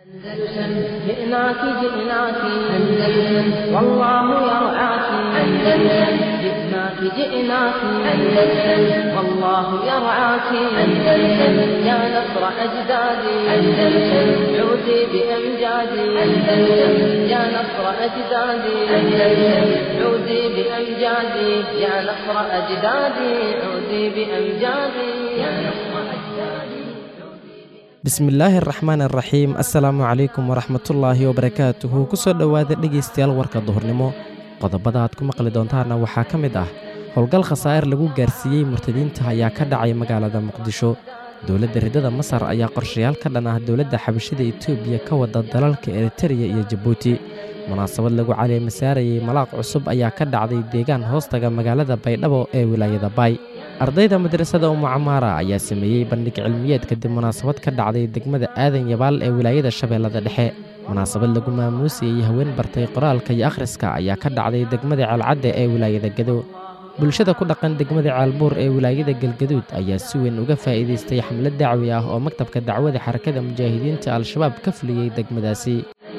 أندلسن جئناك جئناك أندلسن والله يرعاك أندلسن جئناك جئناك أندلسن والله يرعاك أندلسن يا نصر أجدادي أندلسن عودي بأمجادي أندلسن يا نصر أجدادي أندلسن عودي بأمجادي يا نصر أجدادي عودي بأمجادي يا نصر أجدادي bismillaahi araxmaan araxiim assalaamu calaykum waraxmatullaahi wabarakaatuhu kusoo dhowaada dhegaystayaal warka duhurnimo qodobada aad ku maqli doontaana waxaa ka mid ah howlgal khasaa'ir lagu gaarsiiyey murtadiinta ayaa ka dhacay magaalada muqdisho dowladda riddada masar ayaa qorshayaal ka dhan ah dowladda xabashida etoobiya ka wada dalalka eritereya iyo jabuuti munaasabad lagu caleemasaarayey malaaq cusub ayaa ka dhacday deegaan hoostaga magaalada baydhabo ee wilaayada baay ardayda madrasada umucamaara ayaa sameeyey bandhig cilmiyeed kadib munaasabad ka dhacday degmada aadan yabaal ee wilaayada shabeellada dhexe munaasabad lagu maamuusayey haween bartay qoraalka iyo akhriska ayaa ka dhacday degmada ceelcadde ee wilaayada gado bulshada ku dhaqan degmada ceelbuur ee wilaayada galgaduud ayaa si weyn uga faa'iidaystay xamlad dacwi ah oo maktabka dacwada xarakada mujaahidiinta al-shabaab ka fuliyey degmadaasi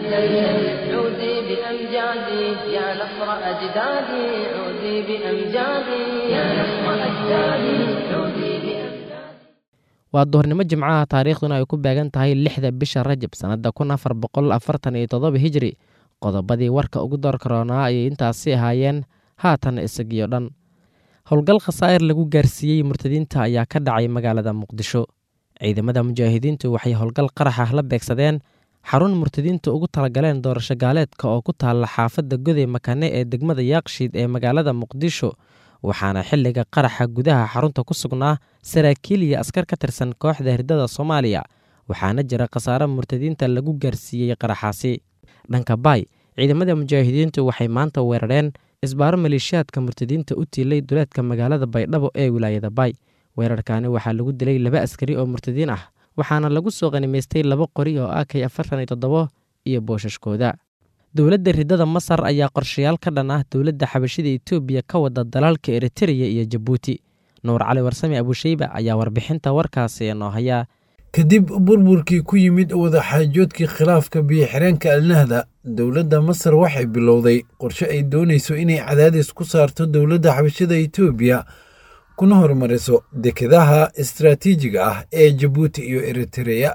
عودي بأمجادي يا نصر أجدادي عودي بأمجادي يا نصر أجدادي عودي بأمجادي waa duhurnimo jimcaha taariikhduna ay ku beegan tahay lixda bisha rajab sannadda kun afar boqol afartan iyo toddoba hijri qodobadii warka ugu door karoonaa ayay intaasi ahaayeen haatan isagiyo dhan howlgal khasaa'ir lagu gaarsiiyey murtadiinta ayaa ka dhacay magaalada muqdisho ciidamada mujaahidiintu waxay howlgal qarax ah la beegsadeen xarun murtadiinta ugu talagaleen doorasho gaaleedka oo ku taalla xaafadda goday makane ee degmada yaaqshiid ee magaalada muqdisho waxaana xilliga qaraxa gudaha xarunta ku sugnaa saraakiil iyo askar ka tirsan kooxda hirdada soomaaliya waxaana jira khasaare murtadiinta lagu gaarsiiyey qaraxaasi dhanka baay ciidamada mujaahidiintu waxay maanta weerareen isbaaro maleeshiyaadka murtadiinta u tiilay duleedka magaalada baydhabo ee wilaayada baay weerarkaani waxaa lagu dilay laba askari oo murtadiin ah waxaana lagu soo qanimaystay laba qori oo akay afartan iyo toddobo iyo booshaskooda dowladda riddada masar ayaa qorshayaal ka dhan ah dowladda xabashida etoobiya ka wada dalalka eritereya iyo jabuuti nuur cali warsame abusheyba ayaa warbixinta warkaasi noo hayaa kadib burburkii ku yimid wadaxaajoodkii khilaafka biyo-xireenka alnahda dowladda masar waxay bilowday qorshe ay doonayso inay cadaadis ku saarto dowladda xabashada etoobiya kuna horumariso dekedaha istaraatiijiga ah ee jabuuti iyo eritereya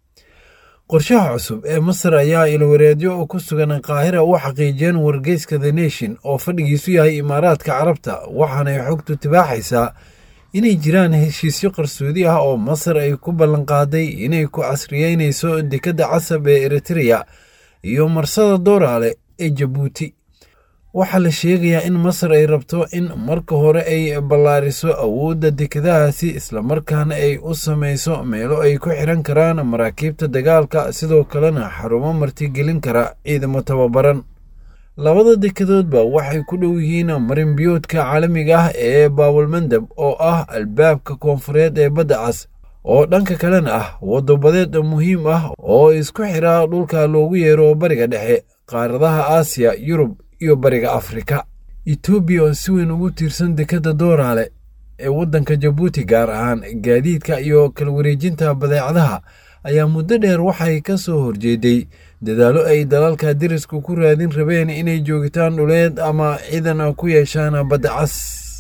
qorshaha cusub ee masar ayaa ilwareedyo ku sugan qaahira u xaqiijiyeen wargeyska the nation oo fadhigiisu yahay imaaraadka carabta waxaanay xogtu tibaaxaysaa inay jiraan heshiisyo qarsoodi ah oo masar ay ku ballanqaaday inay ku casriyeynayso dekedda casab ee eritereya iyo marsada dooraale ee jabuuti waxaa la sheegayaa in masar ay rabto in marka hore ay ballaariso awoodda dekedahaasi islamarkaana ay u samayso meelo ay ku xiran karaan maraakiibta dagaalka sidoo kalena xarumo martigelin kara ciidamo tababaran labada dekedoodba waxay ku dhow yihiin marinbiyoodka caalamiga ah ee baawalmandab oo ah albaabka koonfureed ee badda cas oo dhanka kalena ah wadabadeed muhiim ah oo isku xira dhulka loogu yeero bariga dhexe qaaradaha aasiya yurub iyo bariga afrika etoobiya oo si weyn ugu tiirsan dekedda dooraale ee waddanka jabuuti gaar ahaan gaadiidka iyo kala wareejinta badeecadaha ayaa muddo dheer waxay ka soo horjeeday dadaallo ay dalalka derisku ku raadin rabeen inay joogitaan dhuleed ama ciidan ku yeeshaan badda cas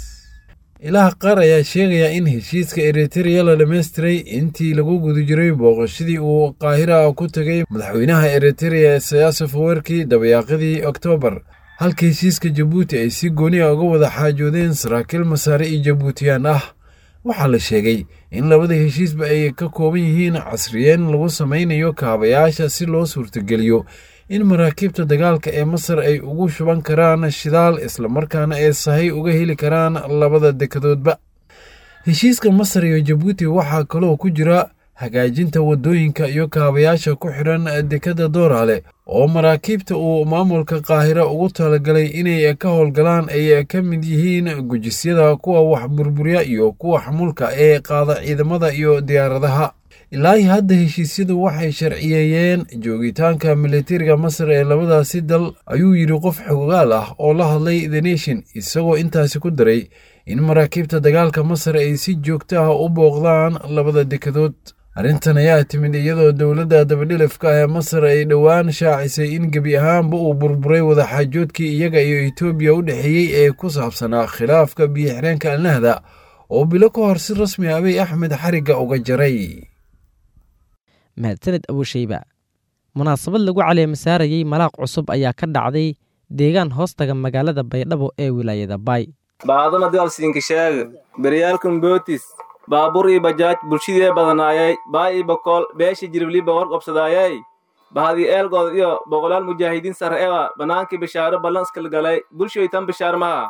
ilaha qaar ayaa sheegaya in heshiiska eritereya la dhammaystiray intii lagu guda jiray booqashadii uu qaahira ku tegay madaxweynaha eritereya isayaaso fawerki dabayaaqadii oktoobar halka heshiiska jabuuti ay si gooniya uga wada xaajoodeen saraakiil masaare iyo jabuutiyaan ah waxaa la sheegay in labada heshiisba ay ka kooban yihiin casriyeen lagu samaynayo kaabayaasha si loo suurtogeliyo in maraakiibta dagaalka ee masar ay ugu shuban karaan shidaal islamarkaana ay sahay uga heli karaan labada dekedoodba heshiiska masar iyo jabuuti waxaa kaloo ku jira hagaajinta waddooyinka iyo kaabayaasha ku xidhan dekedda dooraale oo maraakiibta uu maamulka qaahira ugu talagalay inay ka howlgalaan ay ka mid yihiin gujisyada kuwa wax burburya iyo kuwa xamulka ee qaada ciidamada iyo diyaaradaha ilaahi hadda heshiisyadu waxay sharciyeeyeen joogitaanka militariga masar ee labadaasi dal ayuu yidhi qof xogaal ah oo la hadlay the nation isagoo intaasi ku daray in maraakiibta dagaalka masar ay si joogto ah u booqdaan labada dekedood arrintan ayaa timid iyadoo dowladda dabadhilifka ah ee masar ay dhowaan shaacisay in gebi ahaanba uu burburay wadaxaajoodkii iyaga iyo etoobiya u dhexeeyey ee ku saabsanaa khilaafka biyo-xireenka alnahda oo bilo ka hor si rasmi abiy axmed xarigga uga jaray mahadsaned abuushayba munaasabad lagu caleemasaarayey malaaq cusub ayaa ka dhacday deegaan hoostaga magaalada baydhabo ee wilaayada baay baadama dalsiinka sheega beryaalkan bootis baabuur ii bajaaj bulshadee badanaayay baa ii bokool beesha jiribliba war qabsadaayay bahadii eelgood iyo boqolaal mujaahidiin sare ewa bannaankii bishaaro ballanskala galay bulshaytan bishaar maha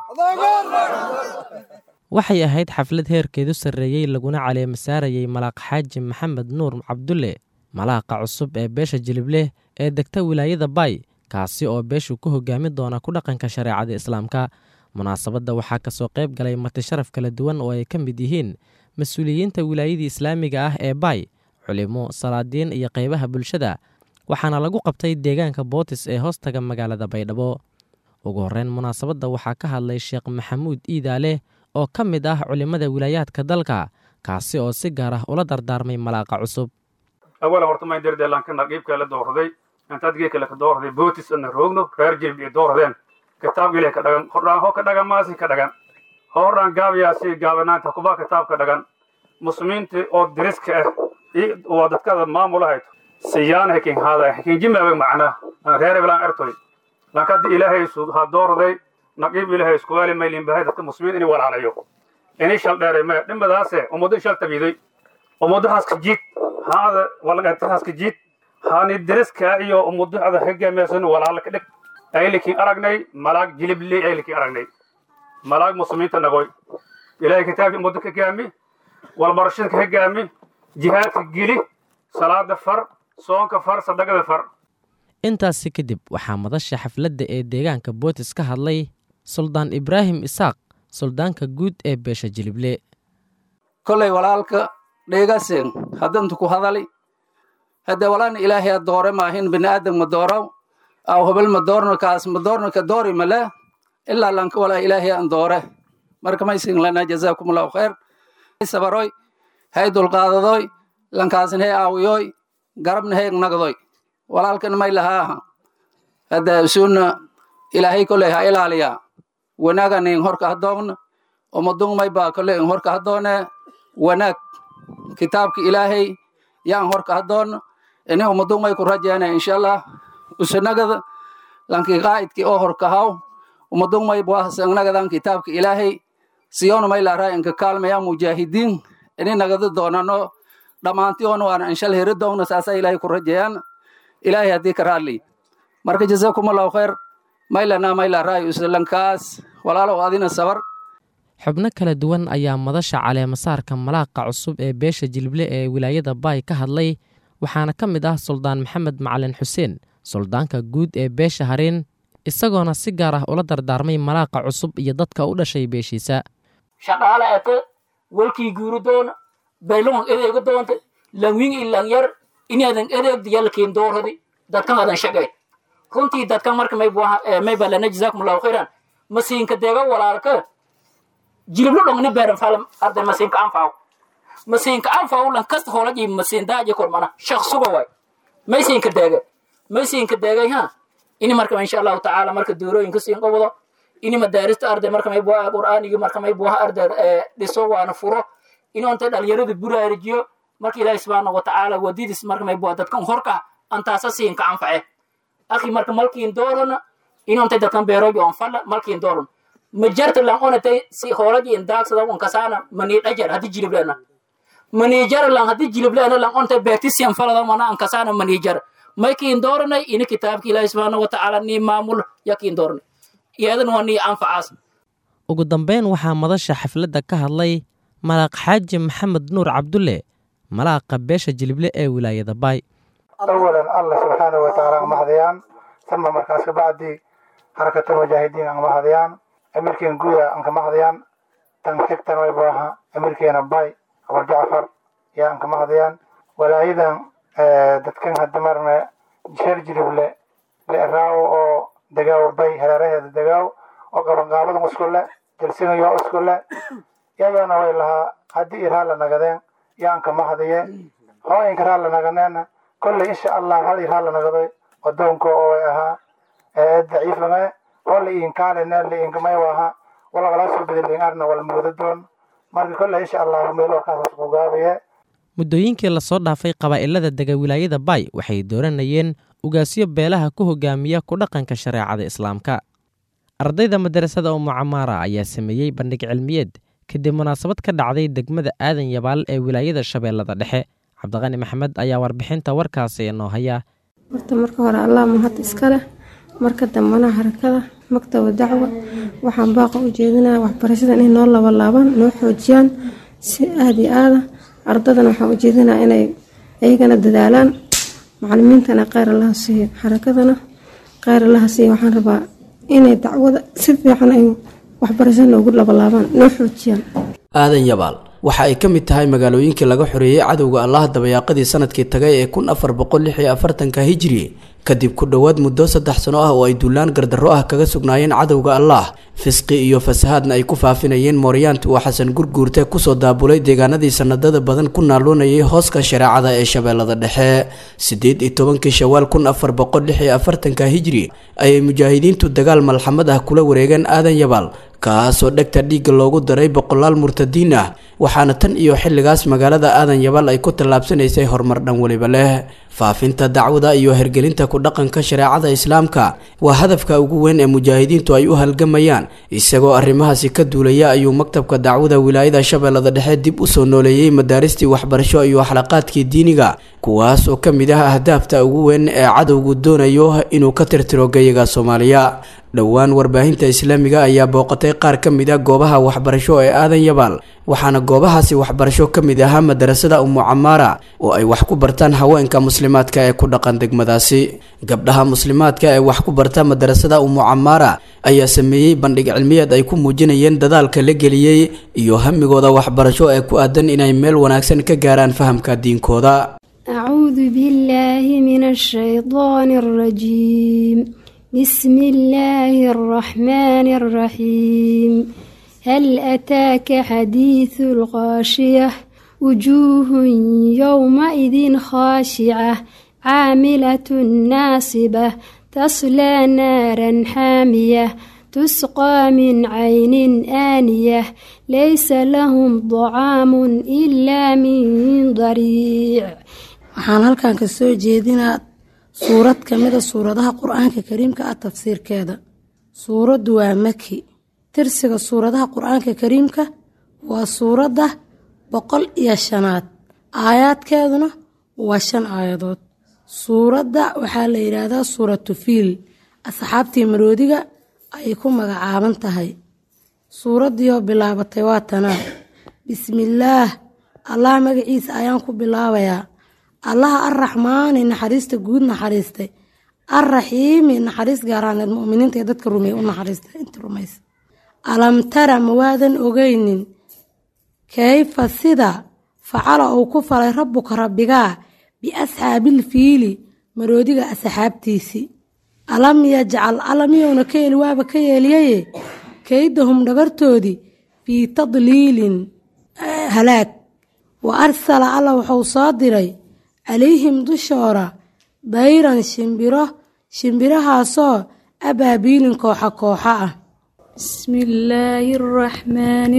waxay ahayd xaflad heerkeedu sarreeyey laguna caleemasaarayey malaaq xaaji maxamed nuur cabdulle malaaqa cusub ee beesha jilibleh ee degta wilaayada baay kaasi oo beeshu ku hogaami doona ku dhaqanka shareecada islaamka munaasabadda waxaa kasoo qayb galay marti sharaf kala duwan oo ay ka mid yihiin mas-uuliyiinta wilaayadii islaamiga ah ee baay culimo salaadiin iyo qaybaha bulshada waxaana lagu qabtay deegaanka bootis ee hoostaga magaalada baydhabo ugu horreyn munaasabadda waxaa ka hadlay sheekh maxamuud iidaaleh oo ka mid ah culimmada wilaayaadka dalka kaasi oo si gaar ah ula dardaarmay malaaqa cusub awala horta mayn derdeelankana qiibkaa la doorday intaad geekale ka doorday bootis ana roogno reer jilb iyo dooradeen kitaab gile ka dhagan hordhaan ho ka dhagan maasi ka dhagan hordhaan gaabayaasi gaabanaanta kubaa kitaab ka dhagan muslimiinta oo diriska ah waa dadkada maamulahayd siyaan hekin haada hekin jimaabay macnaa reer eblaan ertoy lankadi ilaahay ha doorday naqiib ilaahay iskuwaali maylin bahay dadka muslimiin inay walaalayo inay shal dheeray maya dhimadaase ummaddo shal tabiiday ummaddahaas ka jiid haada walagaatahaas ka jiid haani diriska iyo ummaddaada hoggaamiyaasan walaala ka dhig aylikin aragnay malaag jilibley aylikin aragnay malaag muslimiinta nagoy ilaahay kitaabkii ummadda ka gaami walbarashada ka gaami jihaadka geli salaada far soonka far sadaqada far intaasi kadib waxaa madasha xafladda ee deegaanka bootis ka hadlay suldaan ibraahim isaaq suldaanka guud ee beesha jilible kolay walaalka dheegasen haddantu ku hadali hadde walaana ilaahay a doore maahin bini'aadam ma doorow aw hobel ma doorno kaas ma doorno ka doori male ilaa lanka walaa ilaahay an doore marka maysin lana jazakumullahu khayr sabaroy hay dulqaadadoy lankaasna hay aawiyoy garabna hay nagdoy walaalkan may lahaaha hadda suuna ilaahay koley ha ilaaliya wanaagan in horka hadoogna umadung may baa koley in horka hadoone wanaag kitaabka ilaahay yaan horka hadoona ini umadung may ku rajeena insha allah usanagada lanki qaa'idki oo horka haw umadung may buahasanagadan kitaabka ilaahay siyona may laaraa inka kaalmaya mujaahidiin ini nagada doonano dhammaantiyoona waana inshal heri doogna saasa ilaahay ku rajeeyaan ilaahay haddii ka raadli marka jazakumullahu khayr maylana maylaraayo islankaas walaalow adina sabar xubno kala duwan ayaa madasha caleemasaarka malaaqa cusub ee beesha jilible ee wilaayada baay ka hadlay waxaana ka mid ah suldaan maxamed macalin xuseen suldaanka guud ee beesha hariin isagoona si gaar ah ula dardaarmay malaaqa cusub iyo dadka u dhashay beeshiisa shaqaale ete walkii guuri doona baylon edeega doonta langwing i langyar inadan edeegda yalkiin dooradi dadkan adan shaqay runtii dadkan marka may balana jazakumullahu khayran masiinka deega walaalka jiliblo dhongni beeran falam arday masiinka anfaaw masiinka anfaaw lan kasta hoolaji masiin daaji kormana shaq suga way maysiinka deega maysiinka deegay ha ini marka insha allahu tacaala marka doorooyinka siin qabado ini madaarista arday marka may buha qur'aanigi marka may buha arday dhiso waana furo inonta dhalinyarada buraarijiyo marka ilaahi subxaana watacaala wadidis marka may buha dadkan horka antaasa siinka anface akhi marka malkiin doorona inonta dadkan beerobi on falla malkiin dooron majarta lan onatay si hoolaji in daagsada on kasaana mani dhajar haddi jiliblena manijar lan haddi jiliblena lan onta beerti siyan falada mana an kasaana manijar maykiin dooranay ini kitaabka ilaahi subxaana watacaala nii maamul yakiin dooranay iyadan waa nii anfacaas ugu dambeyn waxaa madasha xafladda ka hadlay malaaq xaaji maxamed nuur cabdulle malaaqa beesha jilible ee wilaayada baay awalan allah subxaanahu watacaala ang mahadayaan sama markaas kabacdi harakatul mujaahidiin ang mahadayaan amirkeen guya ang kamahadayaan tan xigtan way baaha amirkeena bay abul jacfar yaa ang kamahadayaan walaayadan dadkan hadda marna sheer jilible leeraawo oo degaawo bay hareeraheeda degaawo oo qabanqaabadan iskule jalsinayo iskule yayaana way lahaa haddii irhaa la nagadeen yaan kamahadaye hooyinka raalla naganeena kolley insha allah hal ir raalla nagadoy wadoonka oo ahaa ee daciifame oo la iinkaalene la iinkamay waha walagala soo bedeliin arna wal moodo doon marka kolley insha allah meel warkaas ku gaabaye muddooyinkii lasoo dhaafay qabaa'ilada dega wilaayada baay waxay dooranayeen ugaasyo beelaha ku hogaamiya ku dhaqanka shareecada islaamka ardayda madarasada umu camaara ayaa sameeyey bandhig cilmiyeed kadib munaasabad ka dhacday degmada aadan yabaal ee wilaayada shabeellada dhexe cabdiqani maxamed ayaa warbixinta warkaasi inoo haya horta marka hore allah mahad iska leh marka dambana harakada maktaba dacwa waxaan baaqa u jeedinaya waxbarashada inay noo labalaabaan noo xoojiyaan si aada iyo aada ardadana waxaan u jeedinaya inay iyagana dadaalaan macalimiintana kheyr allaha siiyo xarakadana kheyr allaha siiyo waxaan rabaa inay dacwada si fiican ay waxbarashada noogu labalaabaan noo xoojiyaan aadan yabaal waxa ay ka mid tahay magaalooyinkii laga xoreeyey cadowga allah dabayaaqadii sanadkii tagay ee kun afar boqol lix iyo afartanka hijri kadib ku dhowaad muddo saddex sano ah oo ay duulaan gardarro ah kaga sugnaayeen cadowga allah fisqi iyo fasahaadna ay ku faafinayeen mooryaanta uu xasan gurguurte kusoo daabulay deegaanadii sanadada badan ku naaluunayay hooska shareecada ee shabeellada dhexe siddeed iyo tobankii shawaal kun afar boqol lix iyo afartanka hijri ayay mujaahidiintu dagaal malxamad ah kula wareegeen aadan yabaal kaasoo dhegta dhiigga loogu daray boqolaal murtadiin ah waxaana tan iyo xilligaas magaalada aadan yabaal ay ku tallaabsanaysay horumar dhan weliba leh faafinta dacwada iyo hergelinta ku dhaqanka shareecada islaamka waa hadafka ugu weyn ee mujaahidiintu ay u halgamayaan isagoo arrimahaasi ka duulaya ayuu maktabka dacwada wilaayada shabeellada dhexe dib usoo nooleeyey madaaristii waxbarasho iyo xlaqaadkii diiniga kuwaas oo ka mid ah ahdaafta ugu weyn ee cadowgu doonayo inuu ka tirtiro gayaga soomaaliya dhowaan warbaahinta islaamiga ayaa booqatay qaar ka mid a goobaha waxbarasho ee aadan yabaal waxaana goobahaasi waxbarasho ka mid ahaa madarasada umu camaara oo ay wax ku bartaan haweenka muslimaadka ee ku dhaqan degmadaasi gabdhaha muslimaadka ee wax ku barta madarasada umu camaara ayaa sameeyey bandhig cilmiyeed ay ku muujinayeen dadaalka la geliyey iyo hamigooda waxbarasho ee ku aadan inay meel wanaagsan ka gaaraan fahamka diinkooda أعوذ بالله من الشيطان الرجيم بسم الله الرحمن الرحيم هل أتاك حديث الغاشية وجوه يومئذ خاشعة عاملة ناصبة تصلى نارا حامية تسقى من عين آنية ليس لهم طعام إلا من ضريع waxaan halkan ka soo jeedinaa suurad ka mida suuradaha qur-aanka kariimka ah tafsiirkeeda suuraddu waa maki tirsiga suuradaha qur-aanka kariimka waa suuradda boqol iyo shanaad aayaadkeeduna waa shan aayadood suuradda waxaa la yidhaahdaa suuratu fiil asxaabtii maroodiga ayay ku magacaaban tahay suuraddiioo bilaabatay waa tanaa bismillaah allah magaciisa ayaan ku bilaabayaa allaha arraxmaani naxariista guud naxariistay arraxiimi naxariis gaaraaneed muminiinta ee dadka rumeeye u naxariistay inta rumaysa alam tara ma waadan ogeynin kayfa sida facala uu ku falay rabbuka rabbigaa biasxaabil fiili maroodiga asxaabtiisii alam yajcal alamiyowna ka yeeli waaba ka yeeliyaye kaydahum dhagartoodii fii tadliilin halaag wa arsala alla wuxuu soo diray calayhim dushoora dayran shimbiro shimbirahaasoo abaabiilin kooxa kooxa ah بسم الله الرحمن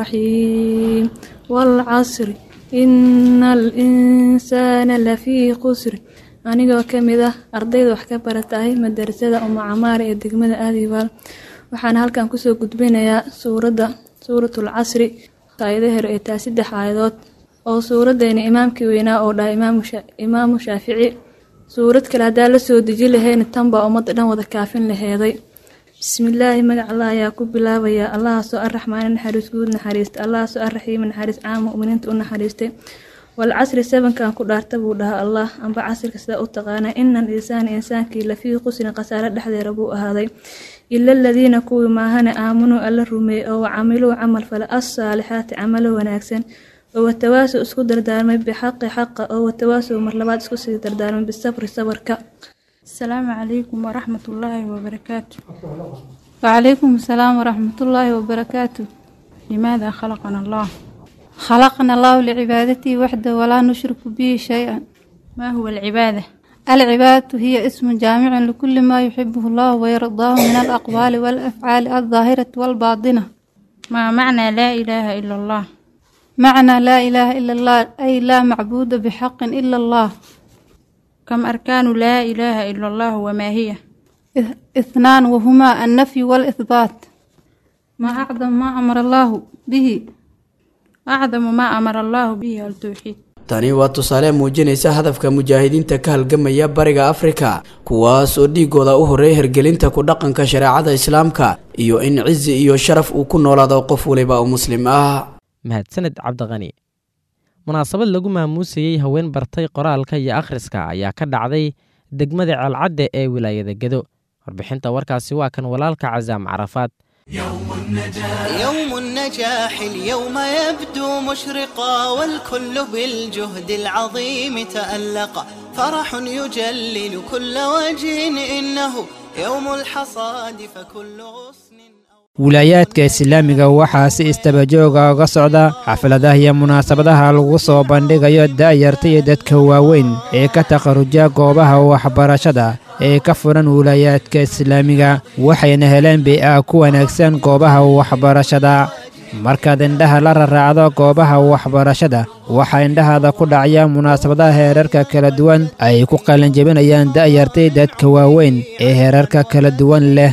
الرحيم والعصر إن الإنسان لفي خسر anigoo ka mid ah ardayda wax ka baratahay madarasada uma camaara ee degmada aadibaal waxaana halkan kusoo gudbinayaa suuradda suuratul casri aayadaheer ee taa saddex aayadood oo suuradeena imaamkii weynaa oo dhahay imaamu shaafici suurad kale haddaa la soo deji lahayna tanbaa ummadda dhan wada kaafin laheeday bismillaahi magac allah ayaa ku bilaabayaa allahaasoo arraxmaani naxariis guud naxariista allahaasoo arraxiimi naxariis caam muminiinta u naxariistay walcasri sabankan ku dhaarta buu dhahaa allah amba casrika sidaa u taqaana ina al insaana insaankii lafii qusrin khasaare dhexdeeda buu ahaaday ila aladiina kuwii maahane aamunuu alla rumeeyey oo wacamiluu camal fale assaalixaati camalo wanaagsan oo watawaasow isku dardaarmay bixaqi xaqa oo watawaasow mar labaad isku sii dardaarmay bisabri sabarka asalaamu calaykum waraxmatullaahi wabarakaatu wacalaykum asalaam waraxmatullaahi wabarakaatu limaada khalaqana allah خلقنا الله لعبادته وحده ولا نشرك به شيئا ما هو العبادة؟ العبادة هي اسم جامع لكل ما يحبه الله ويرضاه من الأقوال والأفعال الظاهرة والباطنة ما معنى لا إله إلا الله؟ معنى لا إله إلا الله أي لا معبود بحق إلا الله كم أركان لا إله إلا الله وما هي؟ إث- اثنان وهما النفي والإثبات ما أعظم ما أمر الله به أعظم ما أمر الله به التوحيد tani waa tusaale muujinaysa hadafka mujaahidiinta ka halgamaya bariga afrika kuwaas oo dhiigooda u horreeya hergelinta ku dhaqanka shareecada islaamka iyo in cizi iyo sharaf uu ku noolaado qof waliba oo muslim ah mahadsaned cabdiqani munaasabad lagu maamuusayey haween bartay qoraalka iyo akhriska ayaa ka dhacday degmada ceelcadde ee wilaayada gedo warbixinta warkaasi waa kan walaalka casaam carafaad يوم النجاح اليوم يبدو مشرقا والكل بالجهد العظيم تألق فرح يجلل كل وجه إنه يوم الحصاد فكل غصن wilaayaadka islaamiga waxaa si istabajooga uga socda xafladaha iyo munaasabadaha lagu soo bandhigayo da'yarta iyo dadka waaweyn ee ka takharuja goobaha waxbarashada ee ka furan wilaayaadka islaamiga waxayna heleen bii'a ku wanaagsan goobaha waxbarashada markaad indhaha la raraacdo goobaha waxbarashada waxaa indhahaada ku dhacaya munaasabadaha heerarka kala duwan ay ku qalanjebinayaan da'yartay dadka waaweyn ee heerarka kala duwan leh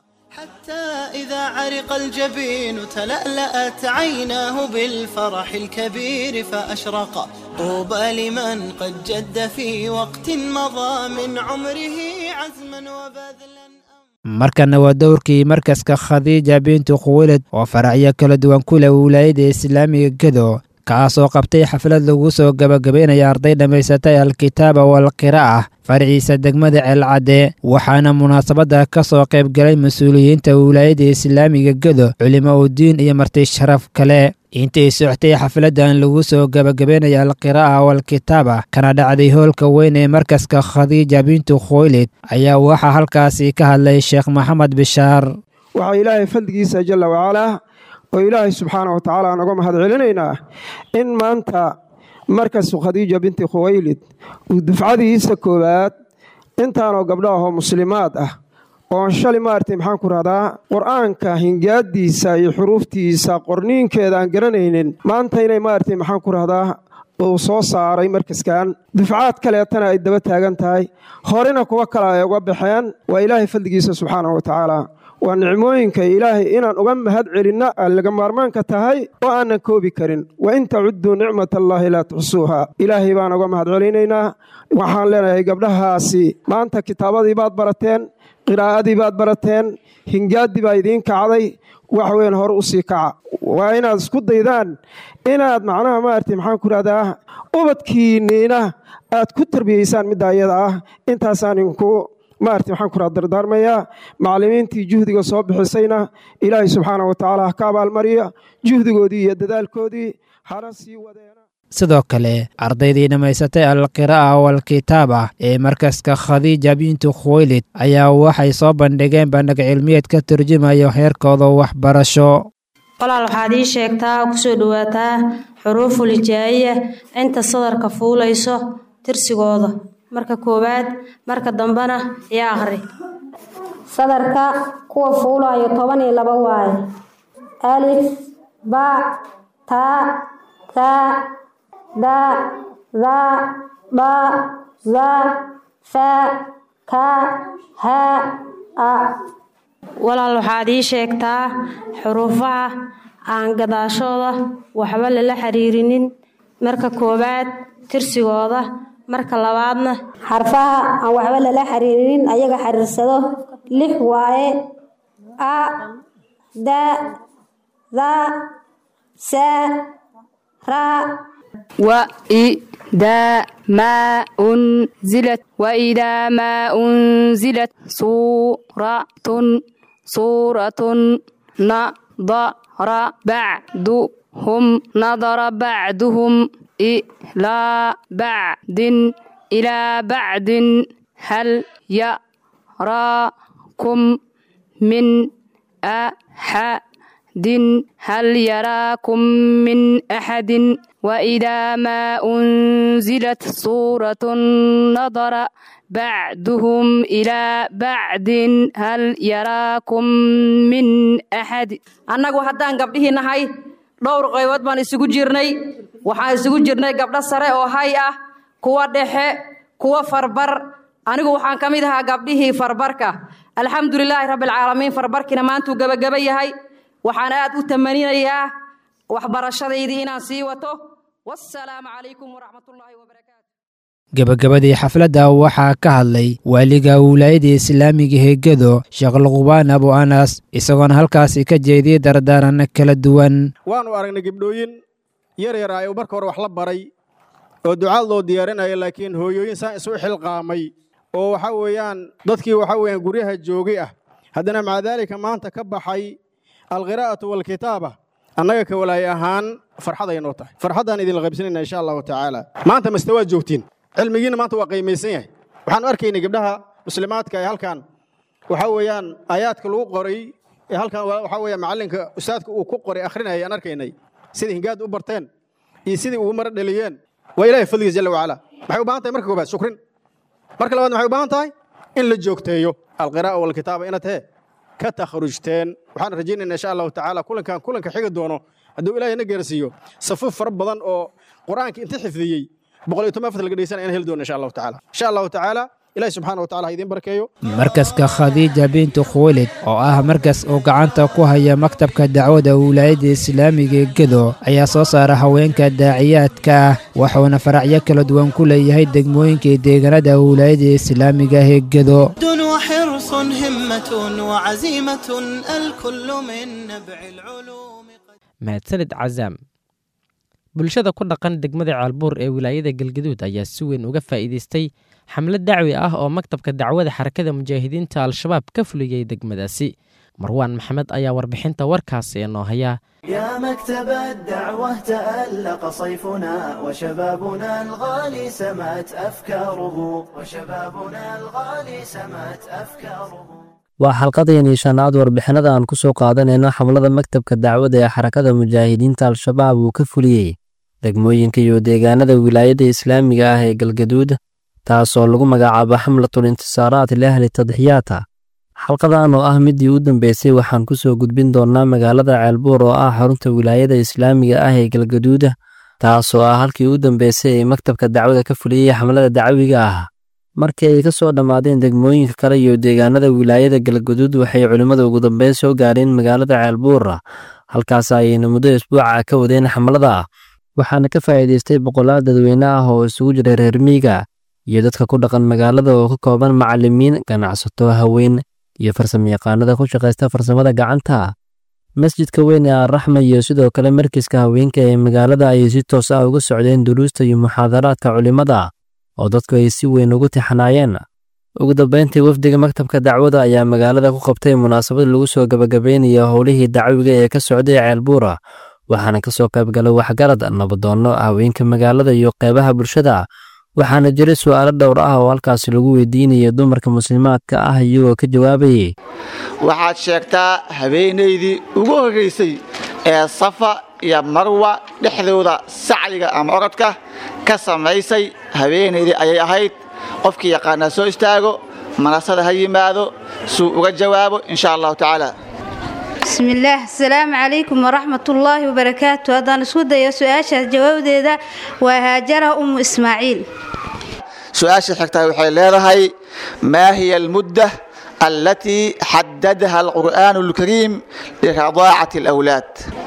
إذا عرق الجبين تلألأت عيناه بالفرح الكبير فأشرق طوبى لمن قد جد في وقت مضى من عمره عزما وبذلا markana waa dowrkii markaska khadiija bintu khuwilad oo faracyo kala duwan ku leh wilaayada islaamiga gedo kaasoo qabtay xaflad lagu soo gabagabaynaya arday dhammaysatay alkitaaba walqira'a faraciisa degmada ceelcadde waxaana munaasabadda ka soo qayb galay mas-uuliyiinta wilaayada islaamiga gedo culimo udiin iyo marti sharaf kale intay soctay xafladdan lagu soo gabagabaynaya alqiraa'a walkitaaba kana dhacday hoolka weyn ee markaska khadiija bintu khoylid ayaa waxaa halkaasi ka hadlay sheekh maxamed bishaar waxaa ilaahay fadligiisa jalla wacalaa oo ilaahay subxaana wa tacaala aan uga mahad celinaynaa in maanta markasu khadiija binti khuwaylid uu dufcadiisa koowaad intaanoo gabdho ahoo muslimaad ah oon shalay maaragtay maxaan ku rahdaa qur-aanka hingaadiisa iyo xuruuftiisa qorniinkeeda aan garanaynin maanta inay maaragtay maxaan ku rahdaa uu soo saaray markaskan dufcaad kaleetana ay daba taagan tahay horena kuwa kale ay uga baxeen waa ilaahay fadligiisa subxaanahu wa tacaala waa nicmooyinka ilaahay inaan uga mahad celinna aan laga maarmaanka tahay oo aanan koobi karin wa in tacudduu nicmat allaahi laa tuxsuuha ilaahay baan uga mahad celinaynaa waxaan leenahay gabdhahaasi maanta kitaabadii baad barateen qiraa'adii baad barateen hingaaddii baa idiin kacday wax weyn hore u sii kaca waa inaad isku daydaan inaad macnaha maaragtay maxaan ku rahdaa ubadkiinniina aad ku tarbiyeysaan midda ayada ah intaasaan idinku maaragtay waxaan ku raha dardaarmayaa macallimiintii juhdiga soo bixisayna ilaahay subxaana wa tacaala ha ka abaalmariya juhdigoodii iyo dadaalkoodii hana sii wadeena sidoo kale ardaydii dhammaysatay alqiraa'a walkitaaba ee markaska khadiija bintu khuwaylid ayaa waxay soo bandhigeen bandhig cilmiyeed ka turjumayo heerkooda waxbarasho walaal waxaad ii sheegtaa kusoo dhowaataa xuruuful hijaa'iya inta sadarka fuulayso tirsigooda marka koowaad marka dambena iyo akhri sadarka kuwa fuulayo toban iyo laba waaye alif ba taa taa da da ba za fa ka ha a walaal waxaad ii sheegtaa xuruufaha aan gadaashooda waxba lala xiriirinin marka koowaad tirsigooda marka labaadna xarfaha aan waxba lala xiriirinin ayaga xiriirsado lix waaye a da da sa ra وإذا ما أنزلت وإذا ما أنزلت سورة سورة نظر بعضهم نظر بعضهم إلى بعد إلى بعد هل يراكم من أحد هل يراكم من أحد وإذا ما أنزلت سورة نظر بعدهم إلى بعد هل يراكم من أحد annagu haddaan gabdhihii nahay dhowr qaybood baan isugu jirnay waxaan isugu jirnay gabdho sare oo hay ah kuwa dhexe kuwa farbar anigu waxaan ka mid ahaa gabdhihii farbarka alxamdulilaahi rabbilcaalamiin farbarkiina maantuu gebagaba yahay waxaan aad u tamaninayaa waxbarashadaydii inaan sii wato wassalaamu calaykum waraxmatullaahi wabarakaatu gebagabadii xafladda waxaa ka hadlay waaliga wilaayada islaamiga heegado sheekh luqbaan abu anas isagoona halkaasi ka jeediyey dardaaran kala duwan waannu aragnay gebdhooyin yar yar ah oo marka hore wax la baray oo ducaad loo diyaarinaya laakiin hooyooyin saan isu xilqaamay oo waxa weeyaan dadkii waxa weeyaan guryaha joogay ah haddana maca daalika maanta ka baxay alqiraa'atu waalkitaaba annaga ka walaay ahaan farxad ay noo tahay farxaddaan idinla qaybsanayna insha allahu tacaala maanta maste waad joogtiin cilmigiina maanta waa qiimaysan yahay waxaanu arkaynay gabdhaha muslimaadka ee halkan waxa weeyaan aayaadka lagu qoray ee halkan waxa weeyaan macallinka ustaadka uu ku qoray akhrinaya aan arkaynay sidai hingaad u barteen iyo sidai ugu mara dhaliyeen waa ilaahay fadligiis jalla wacala maxay u baahan tahay marka koobaad shukrin marka labaad maxay u baahan tahay in la joogteeyo alqiraa'a walkitaaba inaad hee ka takhrujteen waxaan rajaynaynaa insha allahu tacaala kulankan kulanka xigi doono hadduu ilaahay na gaarsiiyo safuuf fara badan oo qur-aanka inta xifdiyey boqol iyo toban afar laga dhegeysanaya in heli doono insha allahu tacaala insha allahu tacaala ilaahi subxaana wa tacala ha idiin barakeeyo markaska khadiija bintu khuwaylid oo ah markas uu gacanta ku haya maktabka dacwada wilaayadda islaamiga ee gedo ayaa soo saara haweenka daaciyaadka ah wuxuuna faracyo kala duwan ku leeyahay degmooyinka iyo deegaanada wilaayadda islaamiga ee gedo وحرص همة وعزيمة الكل من نبع العلوم mahadsanid cazaam bulshada ku dhaqan degmada caalbuur ee wilaayada galgaduud ayaa si weyn uga faa'iidaystay xamlad dacwi ah oo maktabka dacwada xarakada mujaahidiinta al-shabaab ka fuliyey degmadaasi marwaan maxamed ayaa warbixinta warkaasi inoo haya يا مكتب الدعوة تألق صيفنا وشبابنا الغالي سمت أفكاره وشبابنا الغالي سمت أفكاره waa xalqadeenii shanaad warbixinada aan ku soo qaadanayno xamlada maktabka dacwada ee xarakada mujaahidiinta al-shabaab uu ka fuliyey degmooyinka iyo deegaanada wilaayadda islaamiga ah ee galgaduud taasoo lagu magacaabo xamlatul intisaaraat liahli tadxiyaata xalqadan oo ah midii u dambeysay waxaan ku soo gudbin doonnaa magaalada ceelbuur oo ah xarunta wilaayada islaamiga ah ee galgaduud taasoo ah halkii u dambeysay ee maktabka dacwada ka fuliyey xamlada dacwiga ah markii ay ka soo dhammaadeen degmooyinka kale iyo deegaanada wilaayada galgaduud waxay culimmada ugu dambeyn soo gaareen magaalada ceelbuura halkaas ayayna muddo isbuuca ka wadeen xamlada waxaana ka faa'iidaystay boqolaal dadweyne ah oo isugu jira reer miiga iyo dadka ku dhaqan magaalada oo ka kooban macallimiin ganacsato haween iyo farsamayaqaanada ku shaqaysta farsamada gacanta masjidka weyn ee arraxma iyo sidoo kale markiska haweenka ee magaalada ayay si toos ah uga socdeen duruusta iyo muxaadaraadka culimmada oo dadku ay si weyn ugu tixanaayeen ugu dambeyntii wafdiga maktabka dacwada ayaa magaalada ku qabtay munaasabad lagu soo gabagabeynayo howlihii dacwiga ee ka socday ceelbuura waxaana ka soo qaybgalay waxgarad nabadoonno haweenka magaalada iyo qeybaha bulshada waxaana jiray su'aalo dhowr ah oo halkaasi lagu weydiinayay dumarka muslimaadka ah iyagoo ka jawaabayay waxaad sheegtaa habeenaydii ugu horraysay ee safa iyo marwa dhexdooda sacyiga ama orodka ka samaysay habeenaydii ayay ahayd qofkii yaqaanaa soo istaago manasada ha yimaado suu uga jawaabo insha allahu tacaala bismillaah asalaamu calaykum waraxmatullaahi wabarakaatu haddaan isku dayo su-aashaas jawaabdeeda waa haajara ummu ismaaciil su-aasha xigtaa waxay leedahay maa hiya almudda allatii xadadaha alqur'aanu alkariim liradaacati alawlaad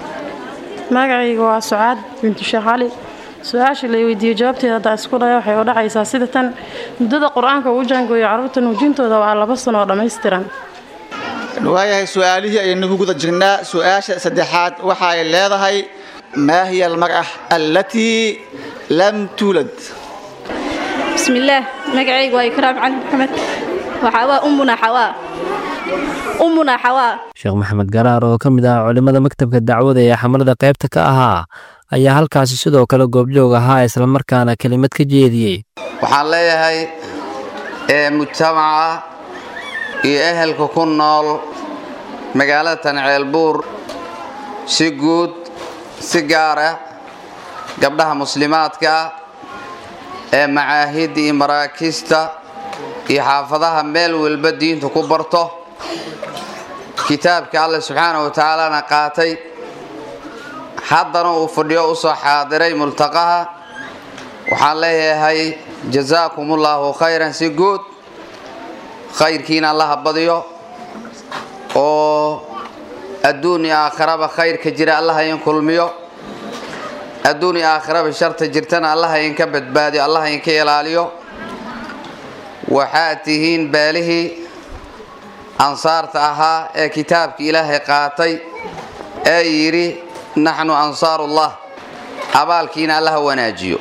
magacayga waa sucaad bintu sheekh cali su-aasha la weydiiyo jawaabteeda haddaan isku dhayo waxay u dhacaysaa sida tan muddada qur-aanka uu jaangooyo carruurta nuujintooda waa laba sano oo dhammaystiran waayahay su-aalihii ayaynu ku guda jirnaa su-aasha saddexaad waxa ay leedahay maa hiya almar'a allatii lam tuulad bismillaah magacayga waa ikraam cali maxamed waxaa waa ummuna xawaa ummuna xawaa sheekh maxamed garaar oo ka mid ah culimmada maktabka dacwada ee xamalada qaybta ka ahaa ayaa halkaasi sidoo kale goobjoog ahaa islamarkaana kelimad ka jeediyey waxaan leeyahay ee mujtamaca iyo ehelka ku nool magaalada tanceelbuur si guud si gaar ah gabdhaha muslimaadka ah ee macaahidda iyo maraakista iyo xaafadaha meel walba diinta ku barto kitaabka alle subxaana wa tacaalana qaatay haddana uu fadhiyo u soo xaadiray multaqaha waxaan leeyahay jasaakumullahu khayran si guud khayrkiina allaha badiyo oo adduun iyo aakhiraba khayrka jira allaha in kulmiyo adduun iyo aakhiraba sharta jirtana allaha inka badbaadiyo allaha inka ilaaliyo waxaad tihiin beelihii ansaarta ahaa ee kitaabka ilaahay qaatay ee yidhi naxnu ansaarullah abaalkiina allaha wanaajiyo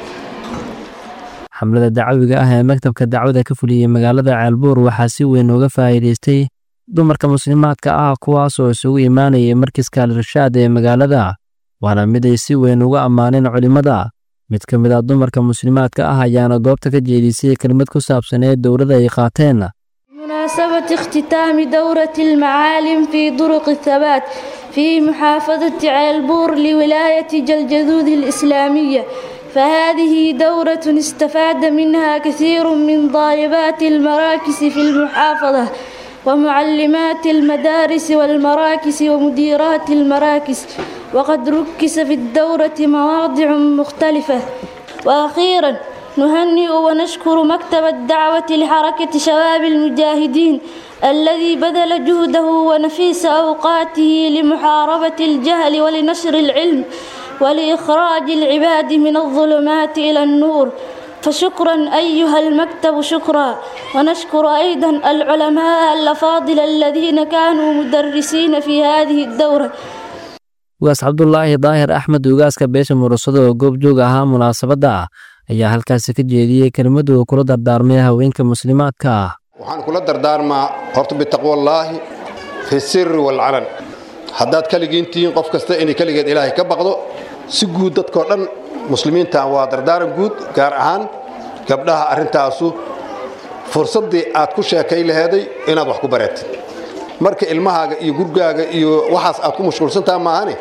xamlada dacwiga ah ee maktabka dacwada ka fuliyey magaalada ceelbuur waxaa si weyn uga faa'iidaystay dumarka muslimaadka ah kuwaasoo isugu imaanayay markiska al-irshaad ee magaalada waana mid ay si weyn uga ammaaneen culimmada mid ka mid ah dumarka muslimaadka ah ayaana goobta ka jeedisay kelmad ku saabsaneed dowladda ay qaateen بمناسبة اختتام دورة المعالم في طرق الثبات في محافظة عيلبور لولاية جلجذوذ الإسلامية فهذه دورة استفاد منها كثير من طالبات المراكز في المحافظة ومعلمات المدارس والمراكز ومديرات المراكز وقد ركز في الدورة مواضع مختلفة وأخيرا نهنئ ونشكر مكتب الدعوة لحركة شباب المجاهدين الذي بذل جهده ونفيس أوقاته لمحاربة الجهل ولنشر العلم ولإخراج العباد من الظلمات إلى النور فشكرا أيها المكتب شكرا ونشكر أيضا العلماء الأفاضل الذين كانوا مدرسين في هذه الدورة ugaas cabdulaahi daahir axmed ugaaska beesha murasado oo goobjoog ahaa munaasabadda ayaa halkaasi ka jeediyey kelmadu uu kula dardaarmay haweenka muslimaadka ah waxaan kula dardaarmaa horta bitaqwallaahi fi sirri walcalan haddaad keligiin tihiin qof kasta inay keligeed ilaahay ka baqdo si guud dadkoo dhan muslimiinta waa dardaaran guud gaar ahaan gabdhaha arrintaasu fursaddii aad ku sheekay laheeday inaad wax ku bareetid marka ilmahaaga iyo gurgaaga iyo waxaas aad ku mashquulsantaha maahane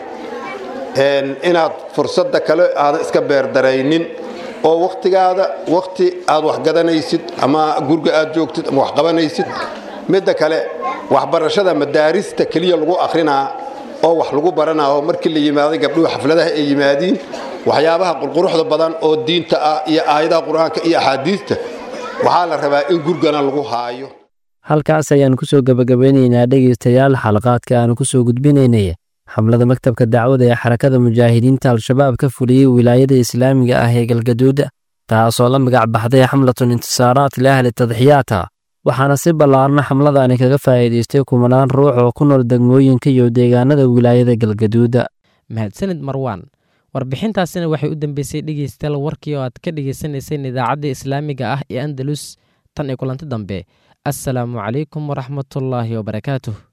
inaad fursadda kale aadan iska beerdaraynin oo wakhtigaada wakhti aad wax gadanaysid ama gurga aad joogtid ama wax qabanaysid midda kale waxbarashada madaarista keliya lagu akhrinaa oo wax lagu baranaa oo markii la yimaaday gabdhuhu xafladaha ay yimaadiin waxyaabaha qurquruxda badan oo diinta ah iyo aayadaha qur-aanka iyo axaadiista waxaa la rabaa in gurgana lagu haayo halkaas ayaan ku soo gebagabeynaynaa dhegaystayaal xalaqaadka aanu ku soo gudbinaynay xamlada maktabka dacwada ee xarakada mujaahidiinta al-shabaab ka fuliyey wilaayada islaamiga ah ee galgaduud taasoo la magac baxday xamlatun intisaaraat liahli tadxiyaata waxaana si ballaarna xamladani kaga faa'iidaystay kumanaan ruux oo ku nool degmooyinka iyo deegaanada wilaayada galgaduud mahadsanid marwaan warbixintaasina waxay u dambeysay dhegeystayaal warkii oo aad ka dhegeysaneyseen idaacadda islaamiga ah ee andalus tan iyo kulanti dambe assalaamu calaykum waraxmatullaahi wabarakaatuh